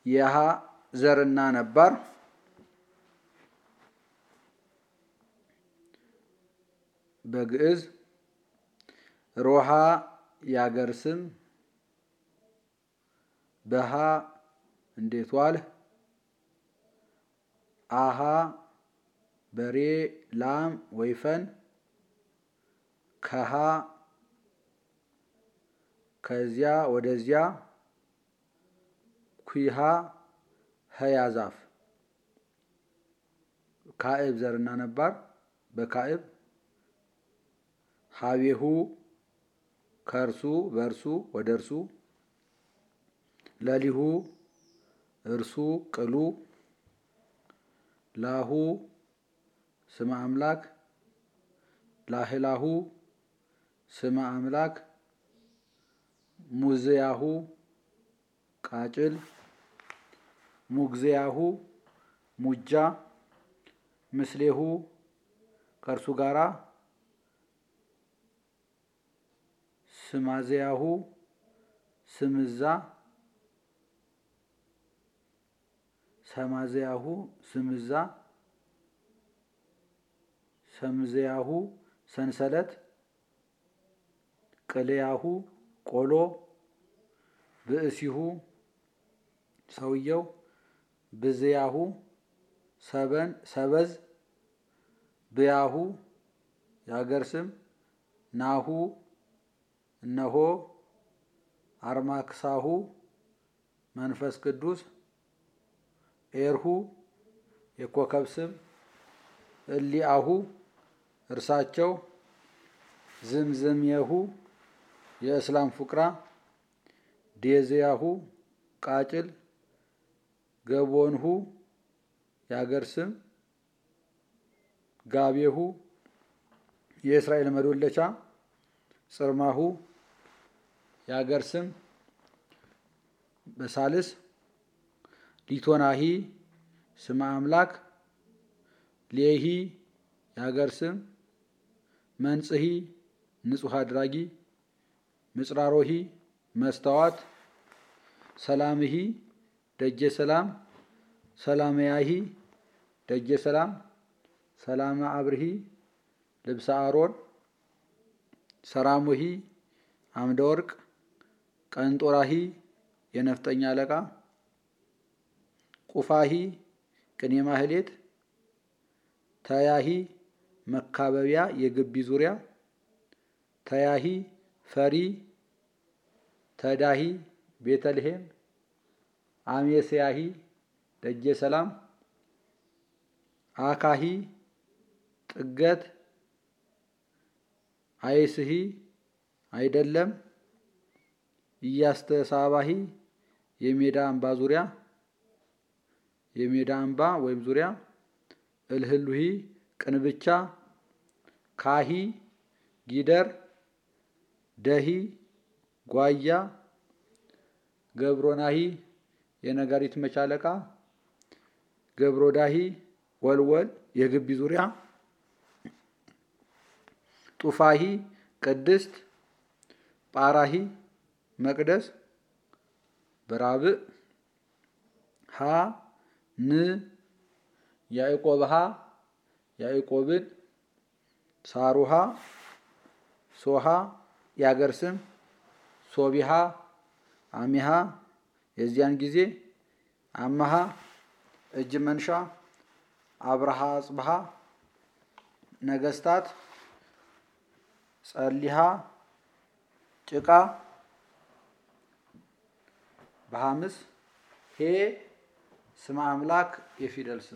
የሀ ዘርና ነባር በግዕዝ ሮሃ ያገር ስም በሃ እንዴት ዋልህ አሃ በሬ ላም ወይፈን ከሃ ከዚያ ወደዚያ ኩሃ ሀያ ዛፍ ካዕብ ዘርና ነባር በካዕብ ሀቤሁ ከእርሱ በእርሱ ወደ እርሱ ለሊሁ እርሱ ቅሉ ላሁ ስመ አምላክ ላህላሁ ስመ አምላክ ሙዝያሁ ቃጭል ሙግዚያሁ ሙጃ ምስሌሁ ከእርሱ ጋራ ስማዝያሁ ስምዛ ሰማዝያሁ ስምዛ ሰምዝያሁ ሰንሰለት ቅልያሁ ቆሎ ብእሲሁ ሰውየው ብዝያሁ ሰበን ሰበዝ ብያሁ የሀገር ስም ናሁ እነሆ አርማክሳሁ መንፈስ ቅዱስ ኤርሁ የኮከብ ስም እሊአሁ እርሳቸው ዝምዝምየሁ የእስላም ፉቅራ ዴዝያሁ ቃጭል ገቦንሁ የሀገር ስም ጋቤሁ የእስራኤል መዶለቻ ጽርማሁ የሀገር ስም በሳልስ ሊቶናሂ ስመ አምላክ ሌሂ የሀገር ስም መንጽሂ ንጹሕ አድራጊ ምጽራሮሂ መስተዋት ሰላምሂ ደጀ ሰላም ሰላመያሂ ደጀ ሰላም ሰላመ አብርሂ ልብሰ አሮን ሰራሙሂ አምደ ወርቅ ቀንጦራሂ የነፍጠኛ አለቃ ቁፋሂ ቅኔ ማህሌት ተያሂ መካበቢያ የግቢ ዙሪያ ተያሂ ፈሪ ተዳሂ ቤተልሔም አሜስያሂ ደጀ ሰላም አካሂ ጥገት አይስሂ አይደለም እያስተሳባሂ የሜዳ አምባ ዙሪያ የሜዳ አምባ ወይም ዙሪያ እልህሉሂ ቅንብቻ ካሂ ጊደር ደሂ ጓያ ገብሮናሂ የነጋሪት መቻለቃ ገብሮዳሂ ወልወል የግቢ ዙሪያ ጡፋሂ ቅድስት ጳራሂ መቅደስ በራብዕ ሀ ን ያዕቆብሃ ያዕቆብን ሳሩሃ ሶሃ የአገር ስም ሶቢሃ አሚሃ የዚያን ጊዜ አመሃ እጅ መንሻ አብርሃ አጽብሃ ነገስታት ጸሊሃ ጭቃ በሐምስ ሄ ስመ አምላክ የፊደል ስም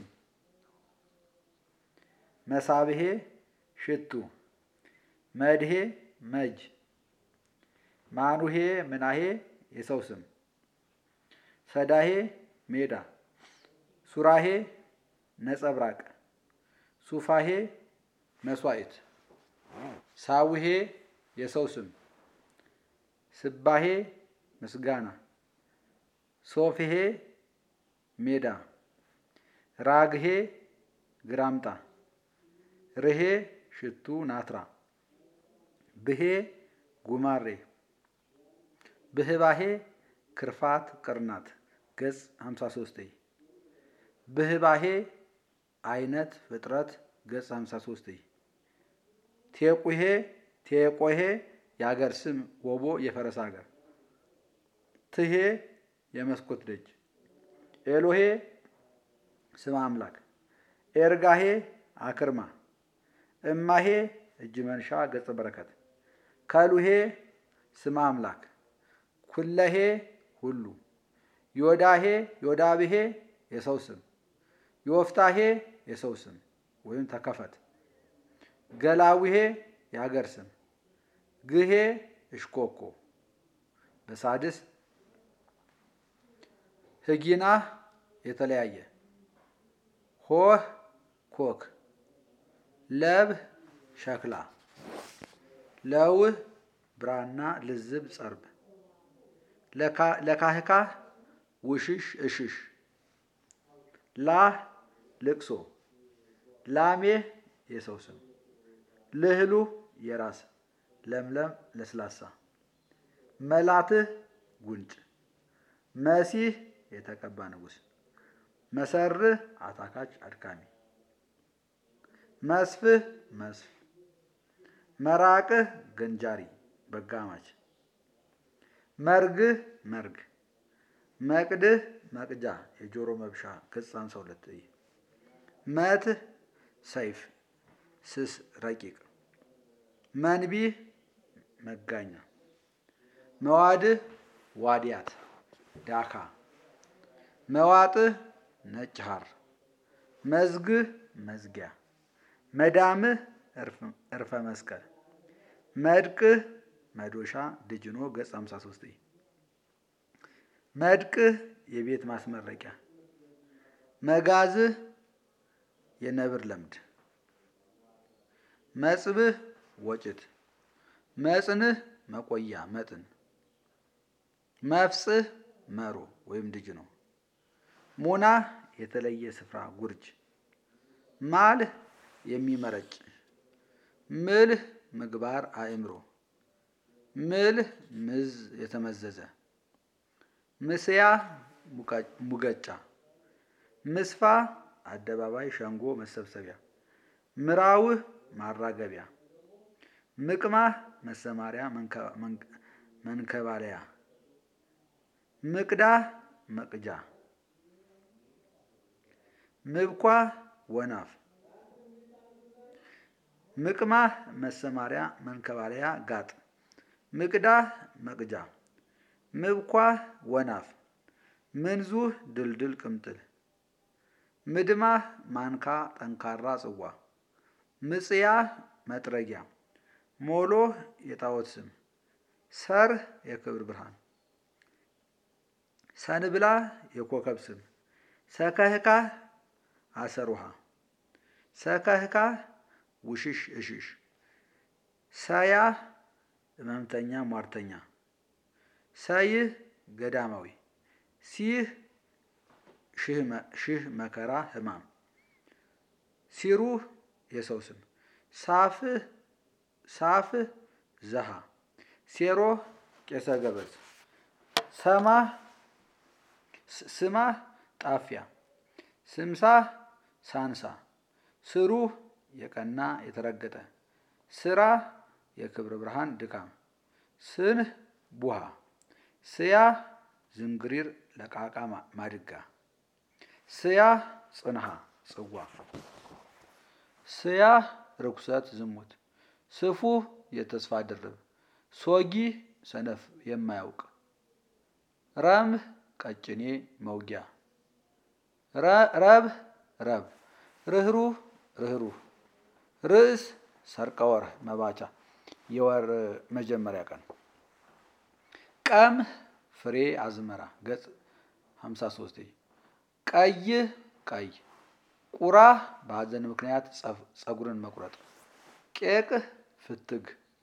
መሳብሄ ሽቱ መድሄ መጅ ማኑሄ ምናሄ የሰው ስም ሰዳሄ ሜዳ ሱራሄ ነጸብራቅ ሱፋሄ መስዋዕት ሳውሄ የሰው ስም ስባሄ ምስጋና ሶፍሄ ሜዳ ራግሄ ግራምጣ ርሄ ሽቱ ናትራ ብሄ ጉማሬ ብህባሄ ክርፋት ቅርናት ገጽ 53 ብህባሄ አይነት ፍጥረት ገጽ 53 ቴቁሄ ቴቆሄ የአገር ስም ወቦ የፈረስ ሀገር ትሄ የመስኮት ደጅ ኤሎሄ ስም አምላክ ኤርጋሄ አክርማ እማሄ እጅ መንሻ ገጸ በረከት ከሉሄ ስም አምላክ ኩለሄ ሁሉ ዮዳሄ ዮዳብሄ የሰው ስም ዮፍታሄ የሰው ስም ወይም ተከፈት ገላዊሄ የሀገር ስም ግሄ እሽኮኮ በሳድስ ህጊና የተለያየ ሆህ ኮክ ለብህ ሸክላ ለውህ ብራና ልዝብ ጸርብ ለካህካህ ውሽሽ እሽሽ ላህ ልቅሶ ላሜህ የሰው ስም ልህሉ የራስ ለምለም ለስላሳ መላትህ ጉንጭ መሲህ የተቀባ ንጉሥ መሰርህ አታካች አድካሚ መስፍህ መስፍ መራቅህ ገንጃሪ በጋማች መርግህ መርግ መቅድህ መቅጃ የጆሮ መብሻ ገጽ ሃምሳ ሁለት መትህ ሰይፍ ስስ ረቂቅ መንቢህ መጋኛ መዋድህ ዋዲያት ዳካ መዋጥህ ነጭ ሐር መዝግህ መዝጊያ መዳምህ እርፈ መስቀል መድቅህ መዶሻ ድጅኖ ገጽ 53 መድቅህ የቤት ማስመረቂያ መጋዝህ የነብር ለምድ መጽብህ ወጭት መጽንህ መቆያ መጥን መፍጽህ መሮ ወይም ድጅ ነው። ሙናህ የተለየ ስፍራ ጉርጅ ማልህ የሚመረጭ ምልህ ምግባር አእምሮ ምልህ ምዝ የተመዘዘ ምስያ ሙገጫ ምስፋ አደባባይ ሸንጎ መሰብሰቢያ ምራውህ ማራገቢያ ምቅማህ መሰማሪያ መንከባለያ ምቅዳህ መቅጃ ምብኳህ ወናፍ ምቅማህ መሰማሪያ መንከባለያ ጋጥ ምቅዳህ መቅጃ ምብኳህ ወናፍ ምንዙህ ድልድል ቅምጥል ምድማህ ማንካ ጠንካራ ጽዋ ምጽያህ መጥረጊያ ሞሎህ የጣዖት ስም ሰርህ የክብር ብርሃን ሰንብላህ የኮከብ ስም ሰከህካህ አሰር ውሃ ሰከህካህ ውሽሽ እሽሽ ሰያህ ሕመምተኛ ሟርተኛ ሰይህ ገዳማዊ ሲህ ሺህ መከራ ሕማም ሲሩህ የሰው ስም ሳፍህ ሳፍህ ዘሃ ሴሮህ ቄሰ ገበዝ ሰማህ ስማህ ጣፊያ ስምሳህ ሳንሳ ስሩህ የቀና የተረገጠ ስራህ የክብረ ብርሃን ድካም ስንህ ቡሃ ስያህ ዝንግሪር ለቃቃ ማድጋ ስያህ ጽንሃ ጽዋ ስያህ ርኩሰት ዝሙት ስፉህ የተስፋ ድርብ ሶጊህ ሰነፍ የማያውቅ ረምህ ቀጭኔ መውጊያ ረብህ ረብ ርህሩህ ርህሩህ ርዕስ ሰርቀ ወርህ መባቻ የወር መጀመሪያ ቀን ቀምህ ፍሬ አዝመራ ገጽ 53 ቀይህ ቀይ ቁራህ በሐዘን ምክንያት ጸጉርን መቁረጥ ቄቅህ ፍትግ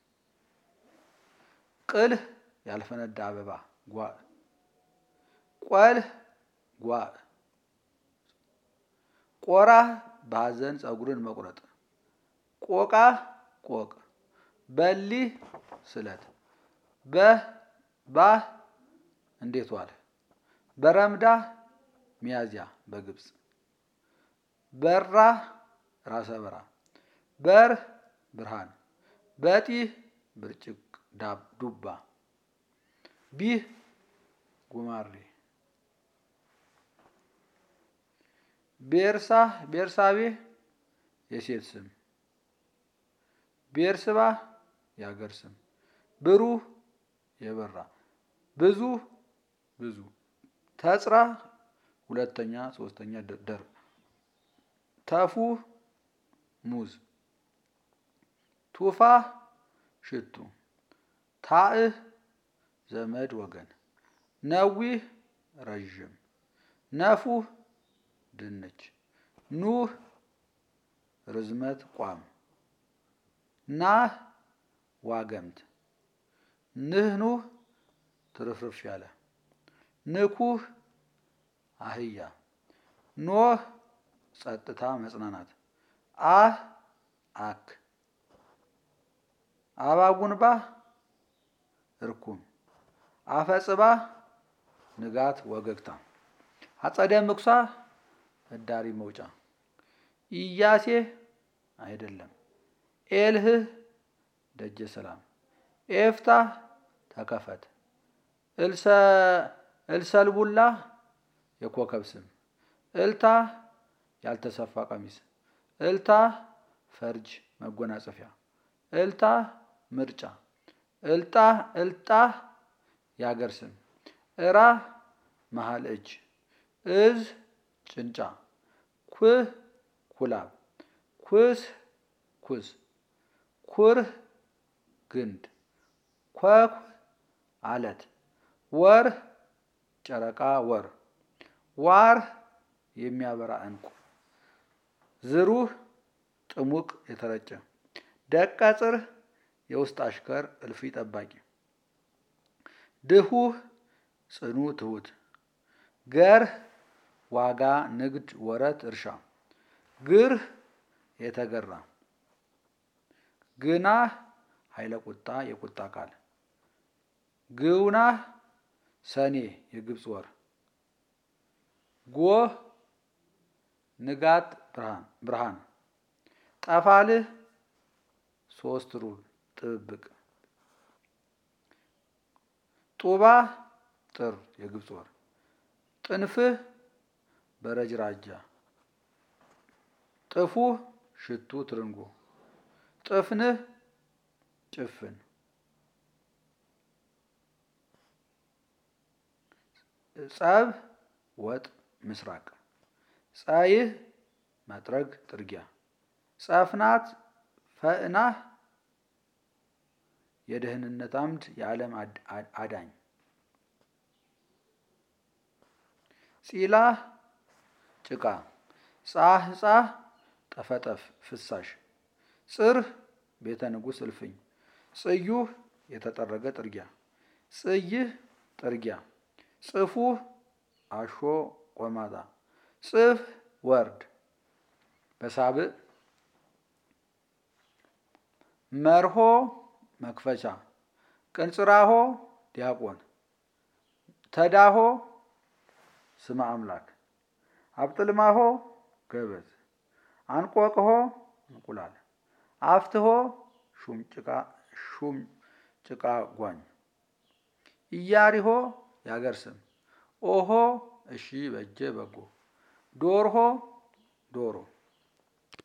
ቅልህ ያልፈነዳ አበባ ጓ ቆልህ ጓ ቆራህ በሐዘን ጸጉርን መቁረጥ ቆቃህ ቆቅ በሊህ ስለት በህ ባህ እንዴት ዋልህ በረምዳ ሚያዝያ በግብፅ በራ ራሰ በራ በር ብርሃን በጢህ ብርጭቅ ዱባ ቢህ ጉማሬ ቤርሳህ ቤርሳቤህ የሴት ስም ቤርስባ የሀገር ስም ብሩህ የበራ ብዙ ብዙ ተጽራ ሁለተኛ ሶስተኛ ደርብ ተፉህ ሙዝ ቱፋህ ሽቱ ታእህ ዘመድ ወገን ነዊህ ረዥም ነፉህ ድንች ኑህ ርዝመት ቋም ናህ ዋገምት ንህኑህ ትርፍርፍ ያለ ንኩህ አህያ ኖህ ጸጥታ መጽናናት አህ አክ አባጉንባህ እርኩም አፈጽባህ ንጋት ወገግታ አጸደ ምኩሳ ህዳሪ መውጫ ኢያሴ አይደለም ኤልህህ ደጀ ሰላም ኤፍታህ ተከፈት እልሰልቡላ የኮከብ ስም እልታህ ያልተሰፋ ቀሚስ እልታህ ፈርጅ መጎናጸፊያ እልታህ ምርጫ እልጣህ እልጣህ የሀገር ስም እራህ መሀል እጅ እዝ ጭንጫ ኩህ ኩላብ ኩስ ኩስ ኩርህ ግንድ ኮኩ አለት ወርህ ጨረቃ ወር ዋርህ የሚያበራ እንቁ ዝሩህ ጥሙቅ የተረጨ ደቀ ጽርህ የውስጥ አሽከር እልፊ ጠባቂ ድሁህ ጽኑ ትሁት ገርህ ዋጋ ንግድ ወረት እርሻ ግርህ የተገራ ግናህ ኃይለ ቁጣ የቁጣ ቃል ግውናህ ሰኔ የግብፅ ወር ጎህ ንጋት ብርሃን ጠፋልህ ሶስት ሩብ ጥብብቅ ጡባህ ጥር የግብፅ ወር ጥንፍህ በረጅራጃ ጥፉህ ሽቱ ትርንጎ ጥፍንህ ጭፍን ጸብ ወጥ ምስራቅ ጸይህ መጥረግ ጥርጊያ ጸፍናት ፈእናህ የደህንነት አምድ የዓለም አዳኝ ጺላህ ጭቃ ጻህ ጻህ ጠፈጠፍ ፍሳሽ ጽርህ ቤተ ንጉሥ እልፍኝ ጽዩህ የተጠረገ ጥርጊያ ጽይህ ጥርጊያ ጽፉህ አሾ ቆማጣ ጽፍ ወርድ በሳብዕ መርሆ መክፈቻ ቅንጽራሆ ዲያቆን ተዳሆ ስመ አምላክ አብጥልማሆ ገበት አንቆቅሆ እንቁላል አፍትሆ ሹም ጭቃ ጓኝ ኢያሪሆ የአገር ስም ኦሆ እሺ በጀ በጎ ዶርሆ ዶሮ